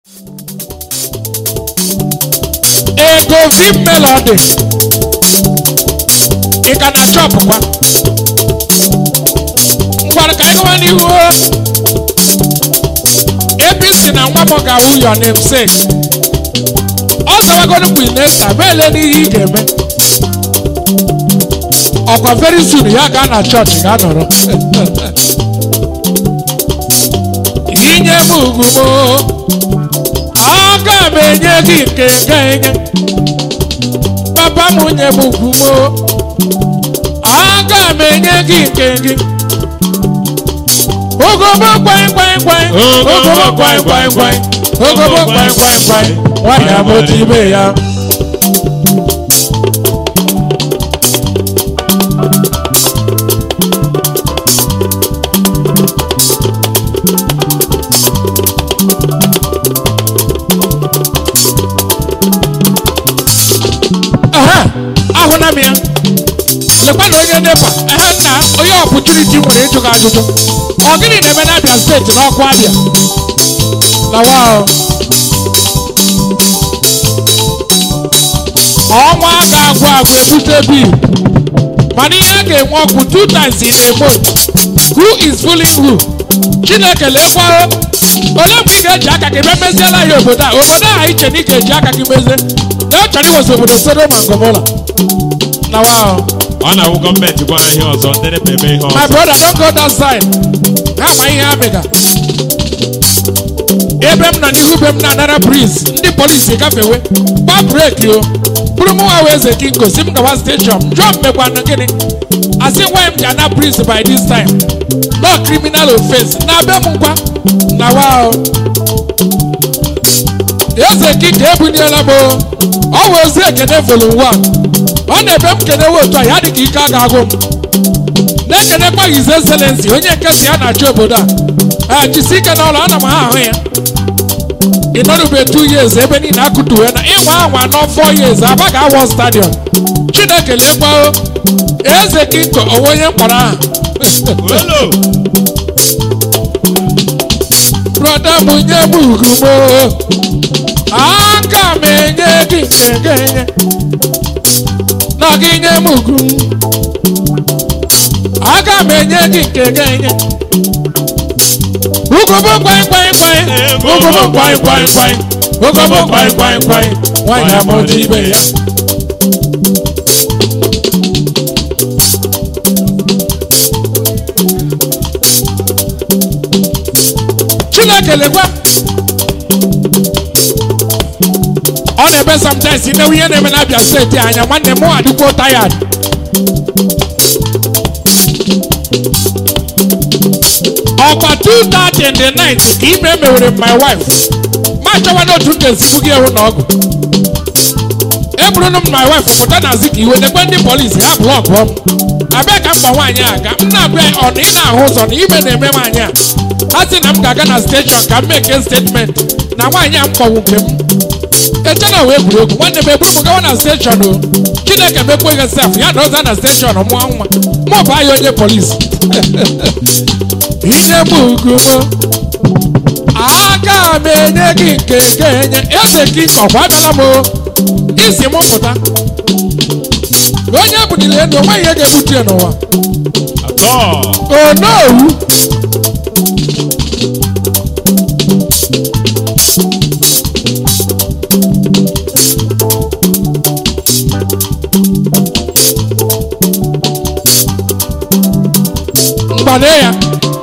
ego vim melody ị ka na chọpụ kwa ngwara ka anyị gawa n'ihu apc na nwa m ga-awụ your namesake ọ zawagodo bụ inesta meele n'ihe ị ga-eme ọkwa very soon ya gaa na chọọchị ga nọrọ inye m ugwu m aga m enye gị nke ga enye papa m nye m ugwu m aga m enye gị nke gị ogobo kwai kwai kwai ogobo kwai kwai kwai ogobo kwai kwai kwai nwanyị amụta ibe ya Aha, ahụna m ya lekwa na onye nepa ehe nna onye ọpụtuniti nwere ịjụ gị ajụjụ ọ gịnị na-eme n'abịa steeti n'ọkụ abịa lawa ahụ ọnwa ga-agwụ agwụ ebute bil mana ihe a ga-enwe ọkụ two times in a month who is fooling who chineke lekwa onye mgbe ị ga-eji aka gị bịa meziela ya obodo a obodo a iche na ị ga-eji aka gị mezie na ọ chọrọ iwezi obodo sodoma ngomora lawa ahụ ọ na-awụ gọọmenti gwa ha ihe ọzọ ndị nepa eme ihe My ọzọ brother, don't go that side. Ha ma ihe ha mega. Ebe m nọ n'ihu be m na-anara breeze, ndị polisi gafewe. Gba breki o. Bụrụ mụ nwa wee eze kinko si m gawa steshọn. Jụọ m mekwanụ gịnị? Asị nwa m ji ana breeze by this time. No criminal offense. Na be m ngwa. Na wa o. Eze kinko ebunyela m o. Ọ wụ ozi ekene volume 1. Ọ na-ebe m kenewe otu a ya dị ka ike a ga-agụ m. na-ekenekwa his excellency onye nke si ya na-achị obodo a jisi ike n'ọrụ ana m ha ahụ ya ị nọrụbe two years ebe niile akụtuwe na ịnwa anwa nọ four years aba ga-awọ stadium chineke lekwa eze kinko onwe onye mkpọrọ aha olo broda m nye m ugwu m aka m enye gị nke ga-enye na gị nye m ugwu m aga m enye gị nke ga-enye ugobo kwai kwai kwai ugobo kwai kwai kwai ugobo kwai kwai kwai nwanyị amụta ibe ya chineke lekwa ọ na-eme sometimes imewe ihe na-eme n'abịa steeti anya nwanne m adịkwuo tired ọkwa 2:30 in the night ka ime mewere my wife ma chọwa n'otu m ga-esi gị ewu na ọgụ eburunu m my wife pụta na zi ka iwe nekwe ndị polisi ha blọkụọ m abịa ka mkpa nwaanyị a ga m na-abịa ọ na ị na-ahụ ụzọ na ime na-eme nwaanyị a ha sị na m ga-aga na steshọn ka m meke statement na nwaanyị a m kpọnwụ nke m echena wee egwuregwu nwanne m eburu m gawa na steshọn o chineke mekweghị sef ya na ọza na steshọn mụọ nwa mụ bụ anya onye polisi inye m ugwu m aga m enye gị nke ga-enye eze gị ọkwa abịala m o isi m pụta onye bunile elu onweghị ihe ga-ebute ya n'ụwa atọ onowu mgbade ya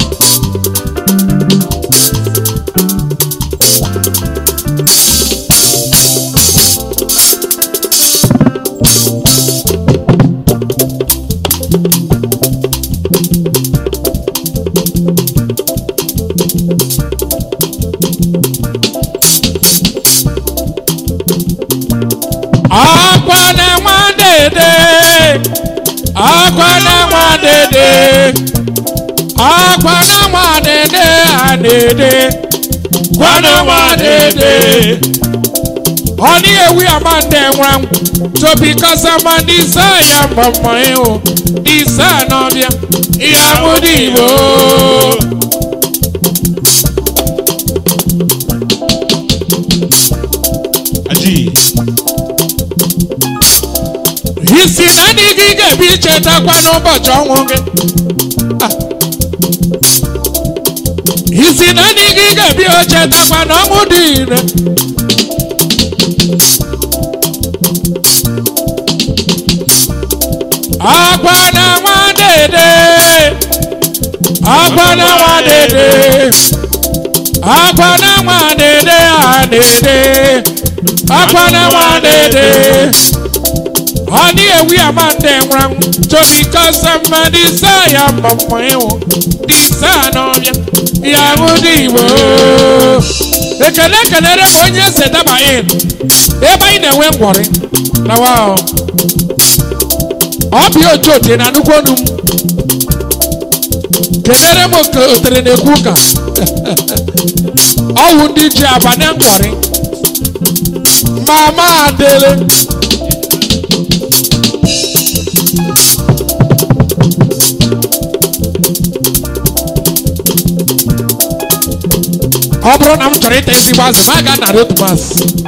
akwa na nwa dede akwa na nwa dede akwa na nwa dede a dede gwana nwa dede Honey, we are man them wrong. So because I'm on this side, I'm on my own. This side of ya, yeah, Mudibo. Aji. isi na ndị gị ga-ebi ichetakwa n'ụbọchị ọnwụ gị Ah. isi na ndị gị ga-ebi ochetakwa n'ọnwụ dị ire akwa na nwa dede akwa na nwa dede akwa na nwa dede a dede akwa na nwa dede ọ ní ewi àmà ndé nwura ń torí kọ́sá mma ní sáyà mọ̀mọ́ ìwò ní sáànà ọ̀bịa ìyàwó ní ìwò. ekele ekelere m onye ese daba in ebe anyị na-enwe ngwọrị na wa ọ bụ otu ote na nnukwu ọnụ m kelere m oke otere na-ekwu ụka ọwụ ndị ji abalị ngwọrị mama adele ọ bụrụ na m chọrọ ịta ezigbo azụ ma ga narị otu mas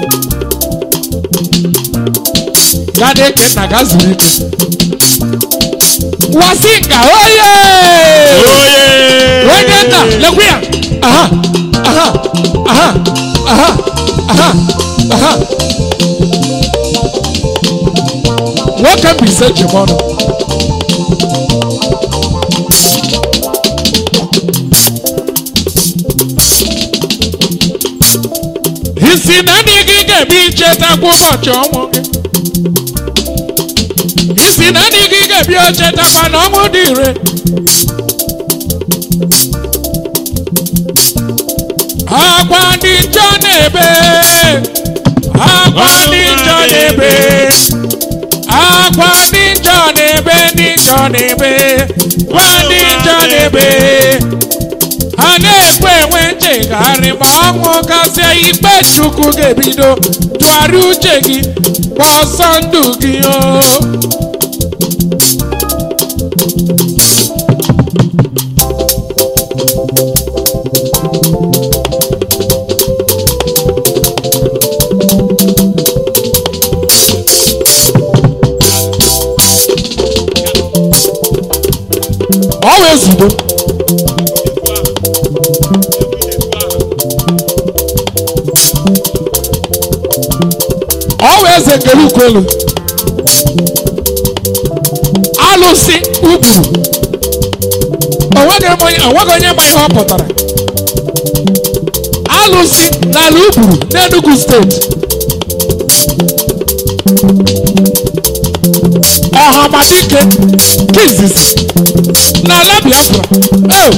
gaa na-eke nna gaa zuru ike wasinga oye Oye. onye nna lekwe ya aha aha aha aha aha aha nwoke mbise ji m ọnụ isi na ndị gị ga-ebi ichetakwa ụbọchị ọnwụ gị isi na ndị gị ga-ebi ochetakwa na ọnwụ dị ire akwa ndị njọ na-ebe akwa ndị njọ na-ebe akwa ndị njọ na-ebe ndị njọ na-ebe kwa ndị njọ na-ebe ha na-ekwe enwe nchegharị ma ọnwụ gasịa ikpe chukwu ga-ebido tụgharịa uche gị gba ọsọ ndụ gị o ọ wee zugbo ọ wee eze kere ukwelu alụsị ugburu onweghị m onye onweghị onye ma ihe ọ pụtara alụsị n'ala ugburu n'enugu steeti ọhamadike kizizi n'ala biafra eo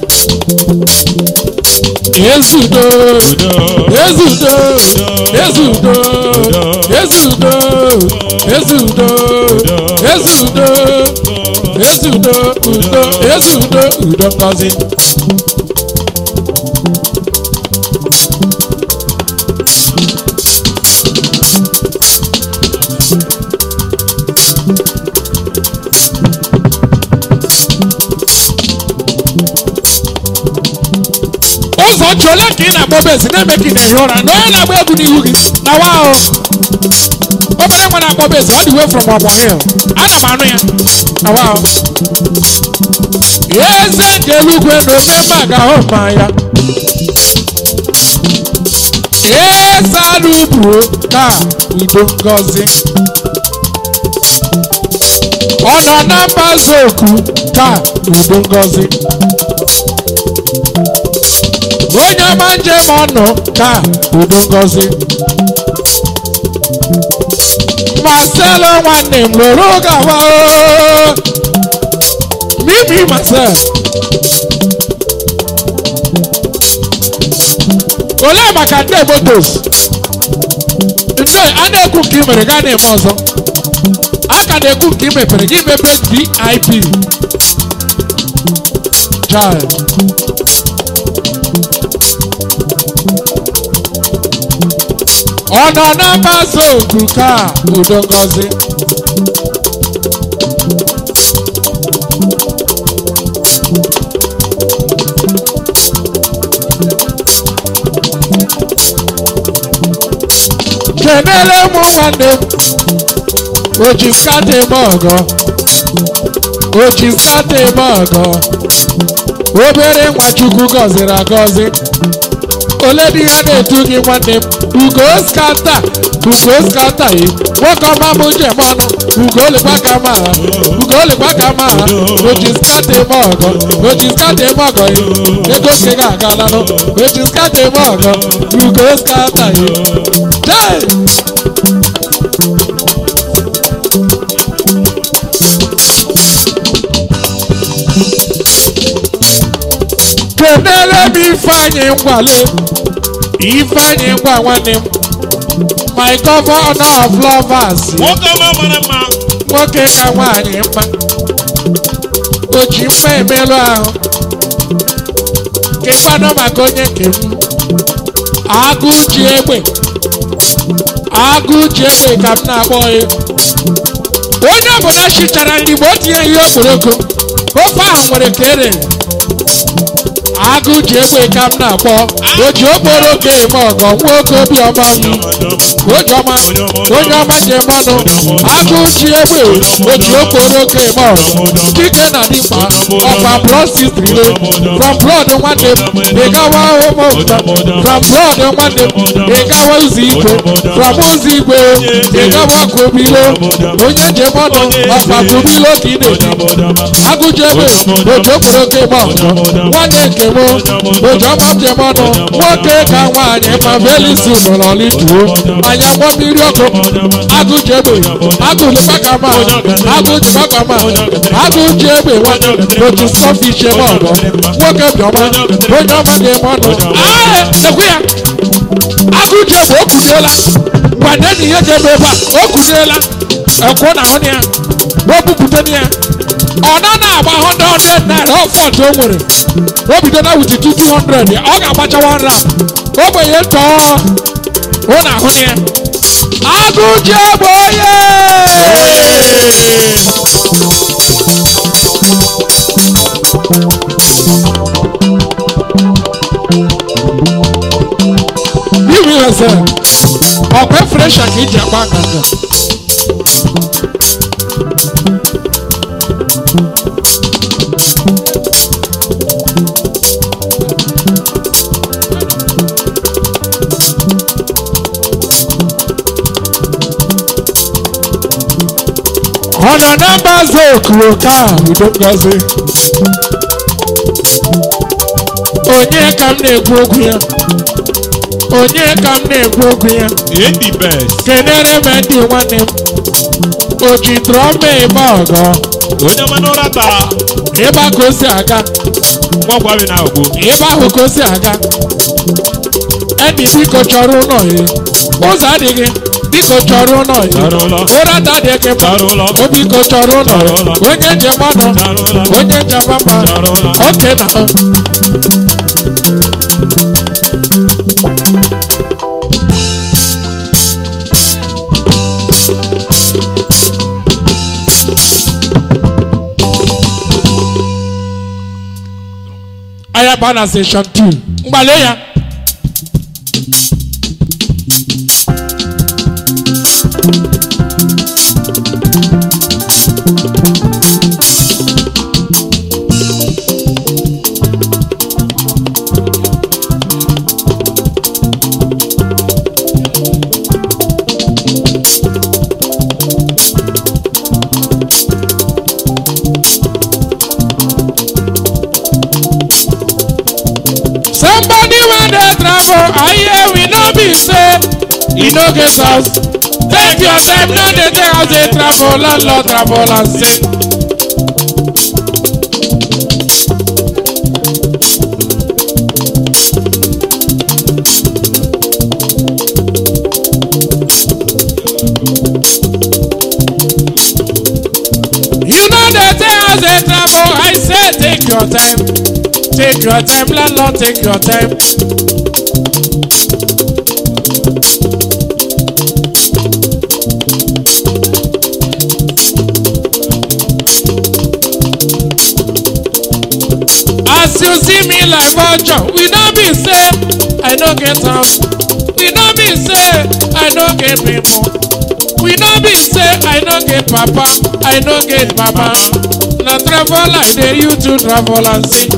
ezudo ezudo ezudo ezudo ezudo ezudo ezudo udo ezudo udo ngozi ụzọ chi ole ka ị na-agba obezi na-eme ka ị na-ehi ụra na onye na-agba egwu n'ihu gị na wa ahụ obere nwa na-agba obezi ọ dị way from ọgbọ hill ana m anụ ya na wa ahụ eze nke eluigwe na omemma ga-ahụ mma ya eze ala uburu ka udo ngozi ọ nọ na mbaze okwu ka udo ngozi onye ọma njem ọnụ ka udo ngozi marcelo nwanne m lụrụ gawa oo. mimi marcel olee maka ndị motos ndị a na-ekwu nke i mere gaa na-eme ọzọ a ka na-ekwu nke i mepere gị mepe vip child ọ nọ na mgbasa oku ka udo ngozi kenele m nwanne m o ji nkata eme ọgọ o ji nkata eme ọgọ obere nwa chukwu gọziri agọzi ole dị ya na-etu gị nwanne m ugo skata ugo skata yi nwoke ọma m njem ọnụ ugo olekwa ka ma ha ugo olekwa ka ma ha o ji skata eme ọgọ o ji skata eme ọgọ yi ego nke ga agala nụ o ji skata eme ọgọ ugo skata yi jee kenere m ifeanyị ngwale ifeanyị ngwa nwanne m my governor of lovers nwoke ọma mara mma nwoke ka nwaanyị mma o ji mma emerụ ahụ kekwanụ maka onye nke m agụ ji egbe agụ ji egbe ka m na-akpọ ya onye ọbụla chichara nri mgbe o tinye ihe okporoko ofe ahụ nwere ka ere agụ ji egbe ka m na-akpọ o ji okporoko eme ọgọ nwoke obiọma m ojiọma onye ọma ji eme ọnụ agụ ji egbe o ji okporoko eme ọgọ dike na dịkpa ọkwa brọsitrile from blood nwanne m ị gawa ụmụ from blood nwanne m ị gawa ụzọ igwe from ụzọ igwe ị gawa kobilo onye ji eme ọnụ ọkwa kobilo ka ị na-eji agụji egbe oji okporoko eme ọgọ nwanne nke m oji ọma m ji eme ọnụ nwoke ka nwaanyị ma belisi ụlọlituo anya gbọ mmiri ọkụ agụji egbe agụlụkpa ka ma agụji gbakwa ma agụji egbe nwanne oji sọfish eme ọgọ nwoke bịọma onye ọma ji eme ọnụ ae ekwu ya agụji egbe o kuliela ngwanye na ihe ji ebe ebe a o kuliela ekwu na ahụ ya o bupụta ya ọ nọ na-agba 100 naira ọfọt o nwere o bido na wuti 200 ọ ga-agbacha 1 rand ogbenye tọọ hụ na ahụ ya agụji egbe onye iwu ihe sị ọkwa fresha ka iji agba nganga ọ nọ na mbaze okuro ka udo ngozi onye ka m na-ekwu okwu ya onye ka m na-ekwu okwu ya edi best kenere m ndị nwanne m o ji trọma ịgba ọgọ onye ọma n'ụra tara ịgba ka o si aga nwakwa bi na ogbo ịgba ahụ ka o si aga enyi biko chọrọ ụlọ ya ụzọ adịghị biko chọrọ ụlọ ya Chọrọ ụlọ. ụra adịghị mma Chọrọ ụlọ. o biko chọrọ ụlọ Chọrọ ụlọ. onye njem ọnụ Chọrọ ụlọ. onye njem mma Chọrọ ụlọ. oke na ayaba na session 2 mgbale ya somebody wey dey travel i hear we no be say e no get house take your time no dey take house dey travel landlord travel and say. You know dey take house dey travel I say take your time take your time landlord take your time. As you see me like vulture, we no be say I no get house. We no be say I no get people. We no be say I no get papa, I no get mama. Na travel like dey you to travel and see.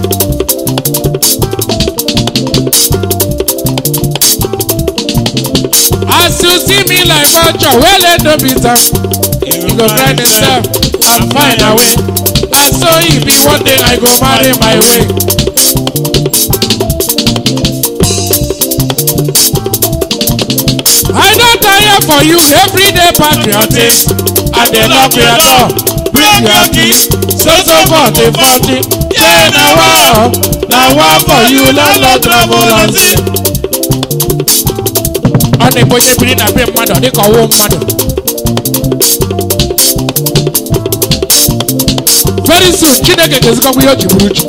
As you see me like vulture, well let no be am. You go grind yourself and find a way. And so e be one day I go marry my way. I don tire for you everyday patriotic. I dey knock your door, bring your key, so so for the party. Yeah, na wa, na wa for you, landlord travel and see. Ọ na-ebe onye biri na be mmadụ ọ dị ka ọwụ mmadụ. Very soon, Chineke ga-ezikọkwa ihe o ji bụrụ chi.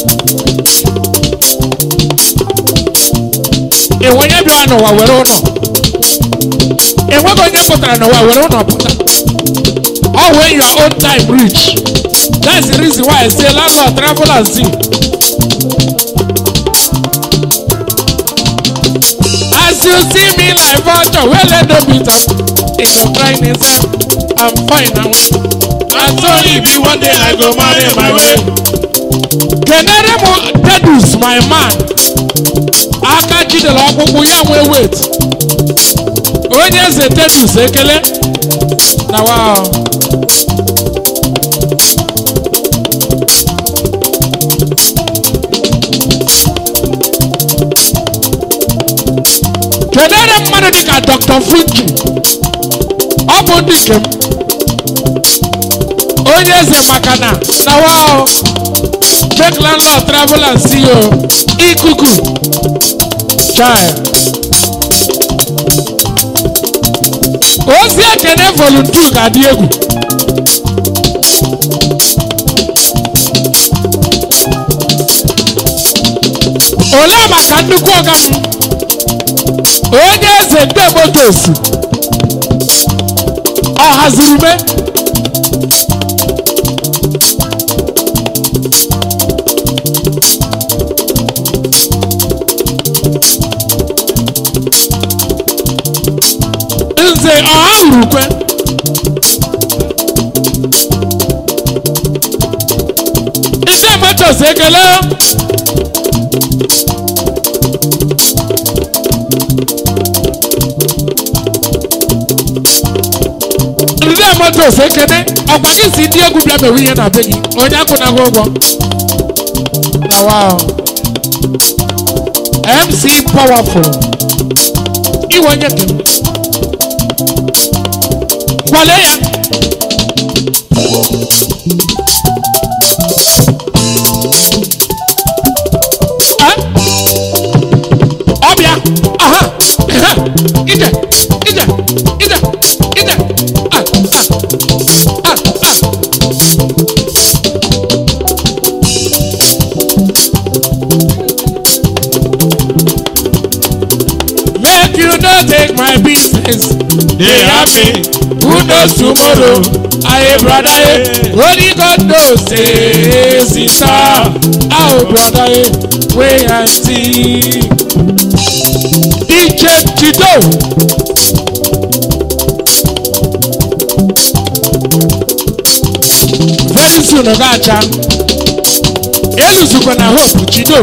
Enwe onye bịara n'ụwa were ụlọ. enweghị onye pụtara n'ụwa were ụlọ pụta ọ when your own time reach that's the reason why i say landlord travel and see as you see me like vulture wey let no beat am e go grind himself i'm fine and well and so e be one day i go marry my way kenere m dedus my man aka jidere ọkpụkpụ ya nwee wet onye eze tedus ekele na wa kedere mmadụ dịka dr fungi ọ bụ ndị nke m onye eze maka na na wa make landlord travel and see you ikuku child ozi ekene volunteer ga-adị egwu olee maka nnukwu ọga m onye eze ndị motos ọ haziri me nze ọha urukwe ndị motos ekele ndị motos ekene ọkwa gị si ndị egwu bịa mewe ihe na be gị onye akwụnaghị ụgwọ na wow mc powerful iwe onye kem kwale ya Eh? ọbịa aha ehe, ije ije ije ije ah ah ah ah make you no take my business They happy. who knows tomorrow aye brother eh only God knows eh sister oh brother eh wait and see DJ Tido very soon ọ ga-acha eluzukwa na hope Chido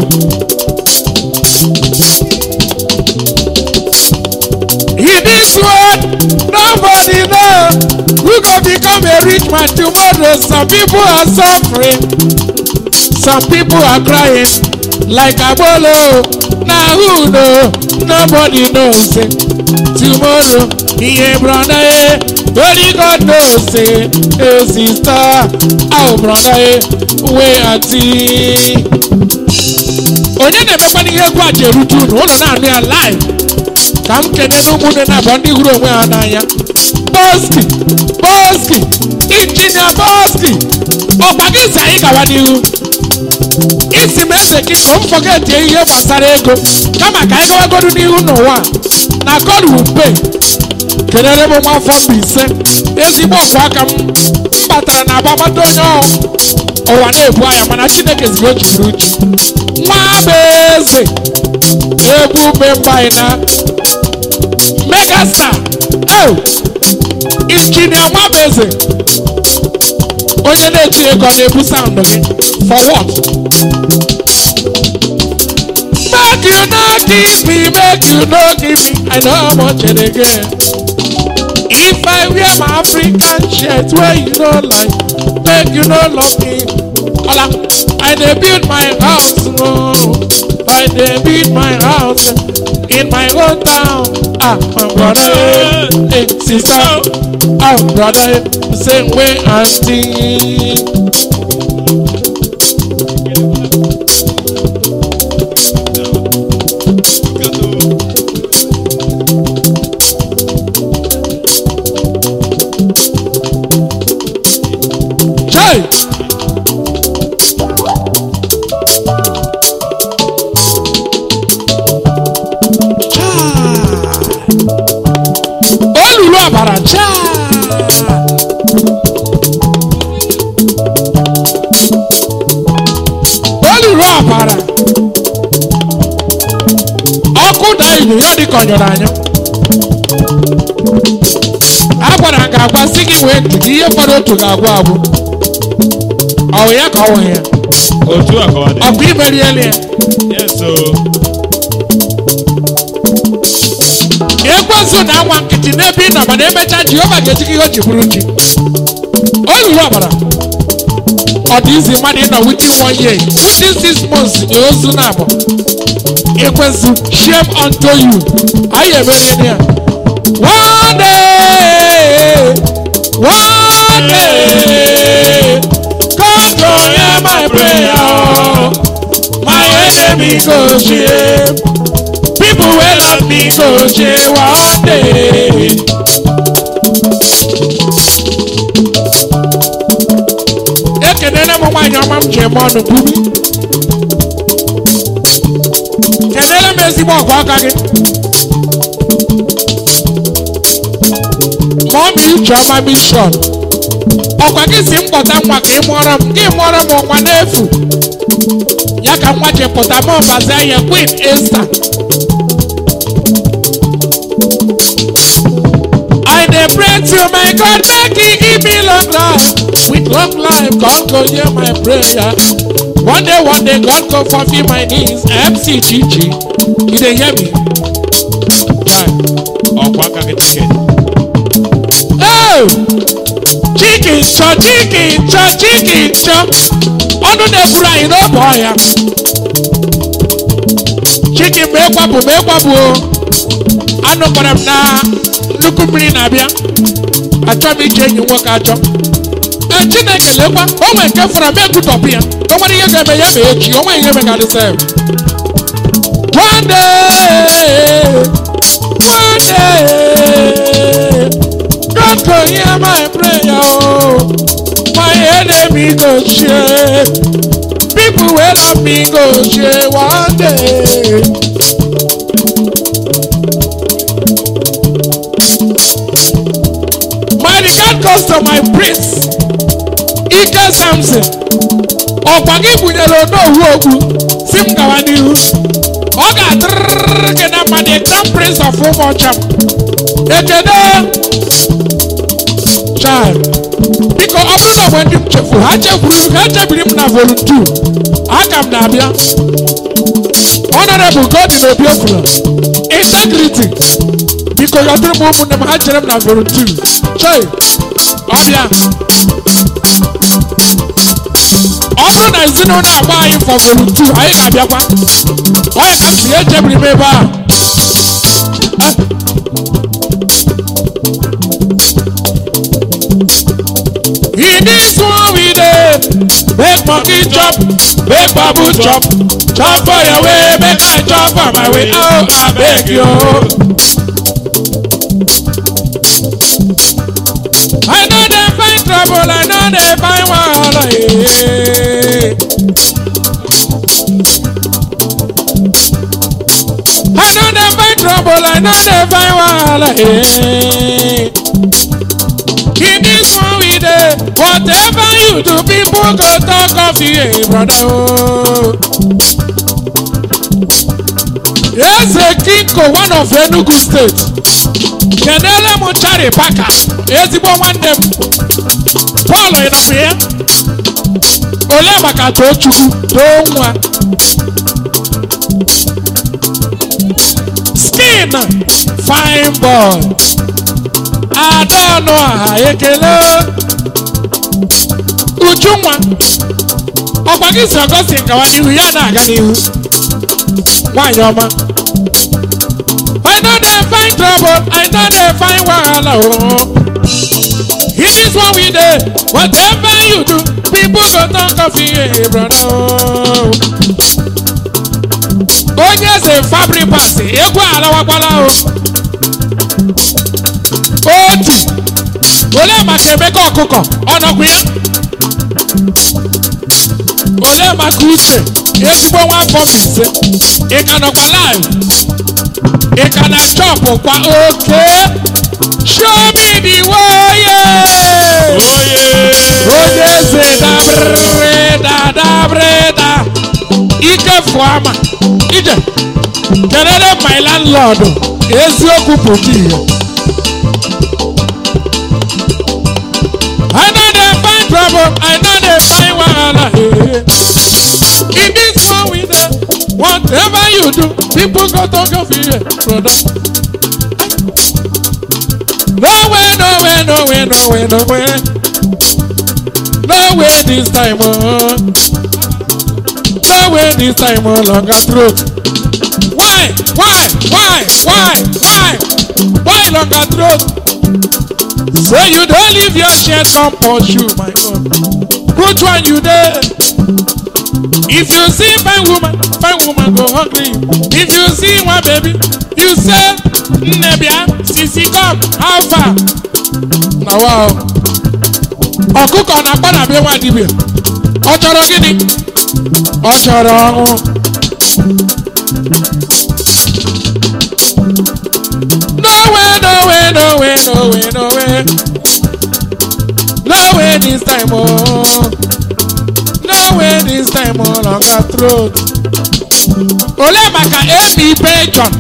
In this world, nobody know who go become a rich man tomorrow. Some people are suffering, some people are crying like Abolo. Now who know? Nobody knows it. Tomorrow, yeah, brother, eh, only God knows it. Hey, sister, oh, brother, eh, wait and see. Onye na-emekwa n'ihe egwu a ji erute unu, ụlọ na-anụ ya live. ka m kene n'ụmụnne na abụọ ndị hụrụ onwe ha n'anya boski boski injinia boski ọkwa gị si anyị gawa n'ihu isi m eze gị ka m fọgetie ihe gbasara ego kama ka anyị gawagodu n'ihu n'ụwa a, na god will pay kelere m nwa afọ Mbaise ezigbo ọkụ aka m m batara na agbamata onye ọ ụwa na-ebu anya mana chineke ziri o jiburu uche nwa bụ eze ebube mba anyị na megastar Hey! injinia nwabeze onye na-eti ego ọ na-ebu saụndụ gị for what make you no give me make you no give me i know how much it again if i wear my african shirt wey you no like make you no love me ola i dey build my house no i dey build my house in my own town ah my brother hey sister ah brother same way aunty. Chai! olulu ọbara chaa olulu ọbara ọkụ daa ilu ya dị ka ọ nyụrụ anyụ a gwara m ga-agwa sị gị wee ntị gị ihe fọrọ otu ga-agwụ agwụ ọ wụ ya ka ọ wụ ya otu a ka ọ dị ọkụ imeriela ya yes o ekwensu na anwa nkịtị n'ebe ị nọ mana emechaa jehova ga-eji gị ihe o ji bụrụ chi olulu ọbara ọ dị izi mmadụ ịnọ within one year within six months nye ozu na abụ ekwensu shame unto you anyị emeriela ya one day one day God go hear my prayer oh. my enemy go shame people wey love me go shame one day. ekenere m nwaanyị ọma m ji eme ọnụ bumi kenere m ezigbo ọgụ aka gị mụọ m uche ọma mishọn ọkwa gị si m kpọta nwa ka ị mụọrọ m gị mụọrọ m nwa n'efu ya ka nwa ji pụta m ọbazi anya queen esther I dey pray to my God make he give me long life. With long life, God go hear my prayer. One day, one day, God go fulfill my needs. MC Chichi, you dey hear me? Chai. ọkwa aka gị tiket Oh! Chicken chọ, chicken chọ, chicken chọ. Ọnụ na-ekwuru anyị n'oge ọhịa. Chicken ma ịkwapụ ma ịkwapụ o. Anụ kpọrọ m na nnukwu mmiri na-abịa. Achọ m ije enyi nwoke achọ. Ee, Chineke lekwa, o nwere nke fọrọ m egwutọpụ ya. O nwere ihe ga-eme ya ma echi, o nwere ihe megarịsa ya. One day, one day, God go hear my prayer, oh. My enemy go share. People wey love me go share one day. My regard goes to my prince, Ike Samson. Ọkwa gị bunyere onowu okwu si m gawa n'ihu. Ọ ga-adịrịrị gị na mma the grand prince of ụmụọcha m. Ekene child biko ọ bụrụ na mgbe ndị m chefuru ha chefuru ha chebiri m na volunteer aka m na-abịa honorable godin obiofula integrity biko yọdụrụ m ụmụnne m ha chere m na volunteer chei ọbịa ọ bụrụ na ezinụlọ agba anyị for volunteer anyị ga-abịakwa onye ka m si echebiri m ebe a In this one we dey make monkey chop, make babu chop, chop for your way, make I chop for my way. Oh, I beg you. I know they find trouble, I know they find wahala. eh. I know they find trouble, I know they find wahala. eh. In this one we dey, whatever you do, people go talk of you, eh, brother. Oh. eze kinko one of enugu steeti kenele m chari paka ezigbo nwanne m paul ịnọkwa ya ole maka tochukwu too nwa skin fine boy adaọnụ aha ekele ujunwa ọkwa gị si ọgọstin gawa n'ihu ya na-aga n'ihu nwanyị ọma I know they find trouble, I know they find wahala oh. It is what we do, whatever you do, people go talk of you, brother. oh. Onye eze Fabribas, egwu alawakwala o. Otu, olee maka Emeka ọkụkọ, ọ nọkwa ya? Olee maka Uche, ezigbo nwa afọ Mbaise, ị ka nọkwa live? ị ka na chọpụ kwa oke show me the way yeah. Oye. onye eze dabrịda dabrịda ike fụama ije kelere my landlord eziokwu bụ di ya I know they find trouble, I know they find wahala. eh. In this one we know, whatever you do, people go talk of you, brother. No way, no way, no way, no way, no way. No way this time, oh. No way this time, oh, longer throat. Why, why, why, why, why, why longer throat? So you don't leave your shirt on pursue, my God. Which one you there? If you see fine woman, fine woman go hungry. If you see one baby, you say, Nebia, sisi come, how far? Na wow. Ọkụkọ na-akpa na be nwa dibịa. Ọ chọrọ gịnị? Ọ chọrọ ọnwụ. No way, no way, no way, no way, no way. No way this time, oh. No way this time, oh, longer throat. Ole maka Amy Bejon.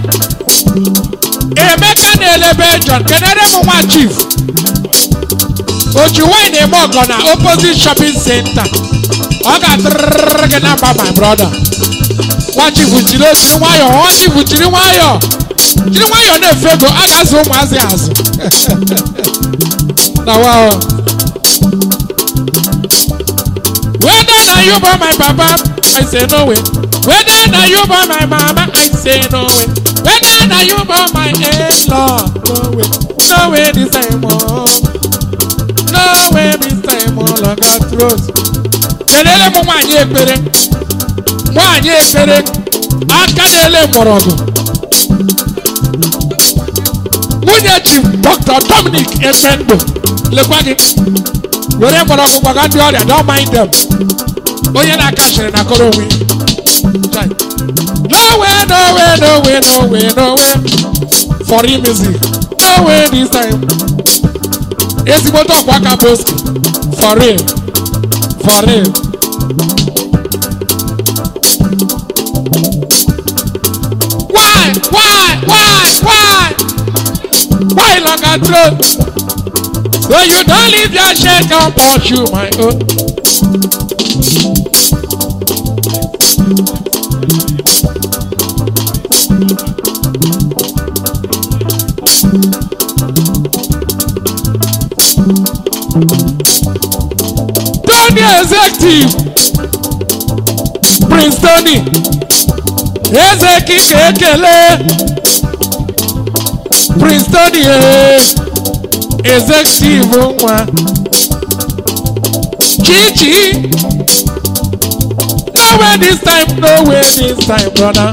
Emeka na-ele Bejon. Kenere m nwa chief. Oji wine eme ọgọ na opposite shopping center. Ọ ga-atụrụrụrụ gị na mba my brother. Nwa chief jiri jiri nwayọọ. Nwa chief jiri nwayọọ. Jiri nwayọọ na-efe ego. A ga-azụ ụmụazị azụ. Na wa Whether na you born my papa, I say no way. Whether na you born my mama, I say no way. Whether na you born my in-law, no way. No way this time, oh. No way this time, oh, longer throat. Kelele m nwaanyị ekpere. Nwaanyị ekpere. Aka na-ele mgbọrọgwụ. Nwunye Chief Dr. Dominic Ekpendo. Lekwa gị. were mgbọrọgwụ gbaga ndị ọrịa don't mind them onye na-aka chịrị na kọrọ onwe ya. no way no way no way no way no way for real music no way this time ezigbote ọkwa aka boski for real for real why why why why why longer throat So you don't leave your shirt on pursue my own. Tony Executive Prince Tony Eze kike ekele Prince Tony eh. executive nwa chichi no way this time no way this time brother.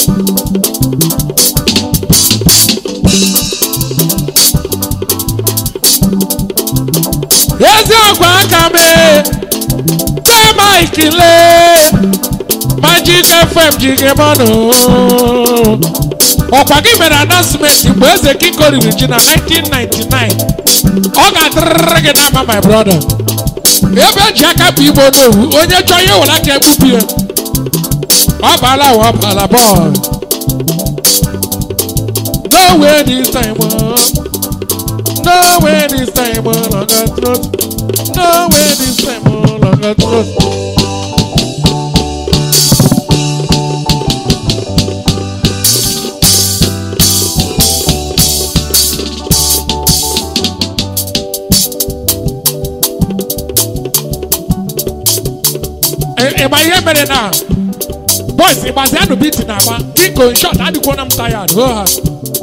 eziokwu aka mee tee mike lee magic fm jige mmanụ ọkwa gị mere announcement mgbe eze kinko riri ji na 1999 ọ ga-adịrịrị gị n'ama my brother ebe eji aka bụ igbo n'owu onye chọọ ihe were aka egbupụ ya ọ baala wa ọ baala bọọlụ No way this time, oh. No way this time, oh, longer throat. No way this time, oh, longer throat. Ị ma ihe mere na boys ịgbazianụ biti na agba biko nshọt adịkwona m tayad ho ha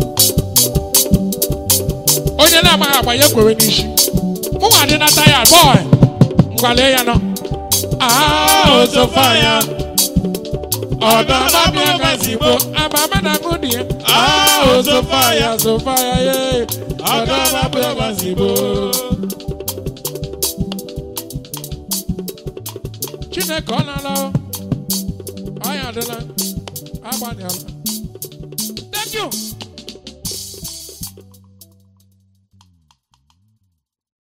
onye na-amaghị agbanye kwere n'isi mụnwa dị na tayad bọị ngwale ya nọ Ah, o so fire. ọdọ mabịa gazigbo amama na mụ dị ya Ah, o so fire. so fire ye ọdọ mabịa gazigbo chineke ọ na-ala o. ọ ya adịla agbanyela thank you